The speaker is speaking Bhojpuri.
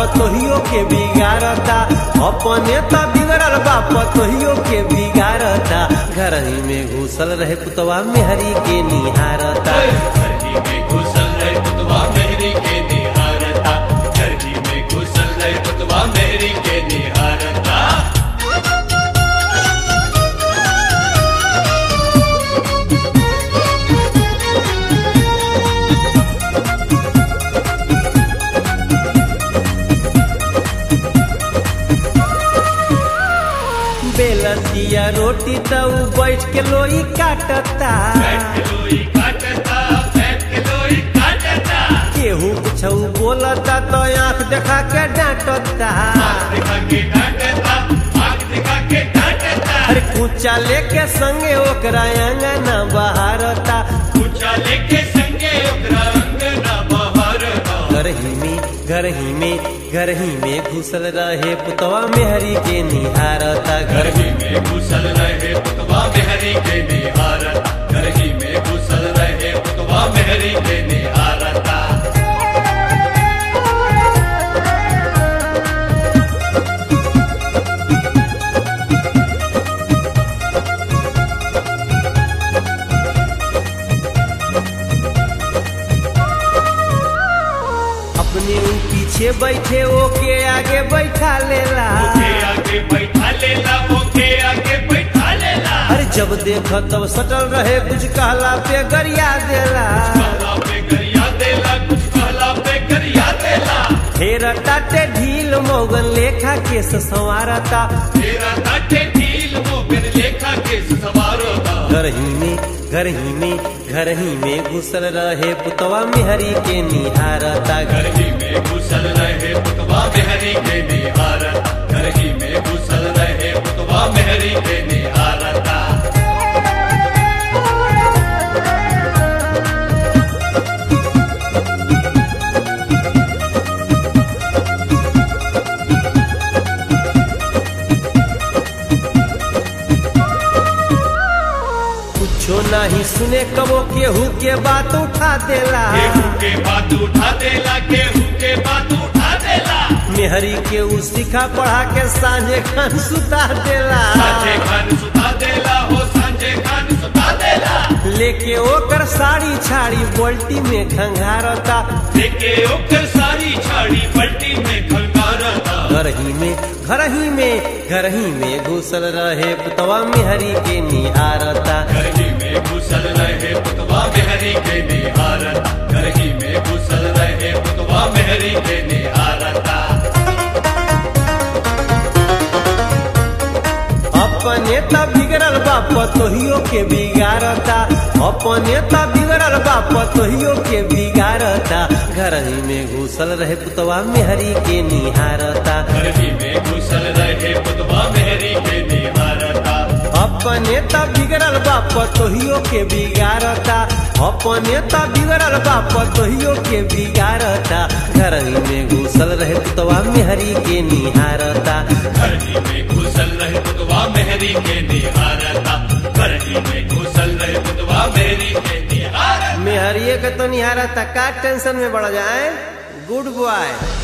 तोहियो के बिगाड़ता अपने त बिगड़ल बाप तोहियो के बिगाड़ता घर ही में घुसल रहे पुतवा मेहरी के निहारता धरती में घुसल रहे पुतवा मेहरी के निहारता धरती में घुसल रहे पुतवा मेहरी के निहारता बेलतिया रोटी त उ बैठ के लोई काटता बैठ के लोई काटता बैठ के लोई काटता केहू कुछ बोलता तो आंख देखा के डांटता आँख दिखा के डांटता आँख दिखा के डांटता अरे कुचा लेके संगे ओकरा अंगना बहारता ऊंचा लेके संगे ओकरा अंगना बहारता घर ही में घर ही में घर ही में घुसल रहे पुतवा मेहरी के निहारता घर धरती में घुसल रहे पुतवा मेहरी के निहारता धरती में घुसल रहे पुतवा मेहरी के निहारता अपने उ पीछे बैठे ओके आगे बैठा लेला ओके आगे बैठा लेला ओके आगे बैठा लेला अरे जब देख तब सटल रहे कुछ कहला पे गरिया देला कहला पे गरिया देला कुछ कहला पे गरिया देला फेर टाटे ढील मौगन लेखा केस संवारता तेरा ताटे ढील मोगन लेखा के सवारोता घर ही में घर ही में घर ही में घुसल रहे पुतवा मेहरी के निहारता घर धरती में घुसल रहे पुतवा मेहरी के निहारता धरती में घुसल रहे पुतवा मेहरी के निहारता कुछो नहीं सुने कबो केहू के बात उठा देला केहू के बात उठा देला केहू के बात उठा देला मेहरी के उ सिखा पढ़ा के सांझे खान सुता देला सांझे खान सुता देला हो सांझे खान सुता देला लेके ओकर साड़ी छाड़ी बोल्टी में खंगारता लेके ओकर सारी छाड़ी पलटी में खंगारता घर ही में घर ही में घर ही में घुसल रहे पुतवा मेहरी के निहारता धरती में घुसल रहे पुतवा मेहरी के निहारता धरती में घुसल रहे पुतवा मेहरी के निहारता अपने त बिगड़ल बाप तोहियो के बिगाड़ता अपने त बिगड़ल बाप तोहियो के बिगाड़ता घर ही में घुसल रहे पुतवा मेहरी के निहारता धरती में घुसल रहे पुतवा मेहरी के निहारता अपने त बिगड़ल बाप तोहियो के बिगाड़ता अपने त बिगड़ल बाप तोहियो के बिगाड़ता घर ही में घुसल रहे पुतवा मेहरी के निहारता धरती में घुसल रहे पुतवा मेहरी के निहारता धरती में घुसल रहे पुतवा मेहरी के निहारता मेहरिए के तो निहारता का टेंशन में बढ़ जाए गुड बॉय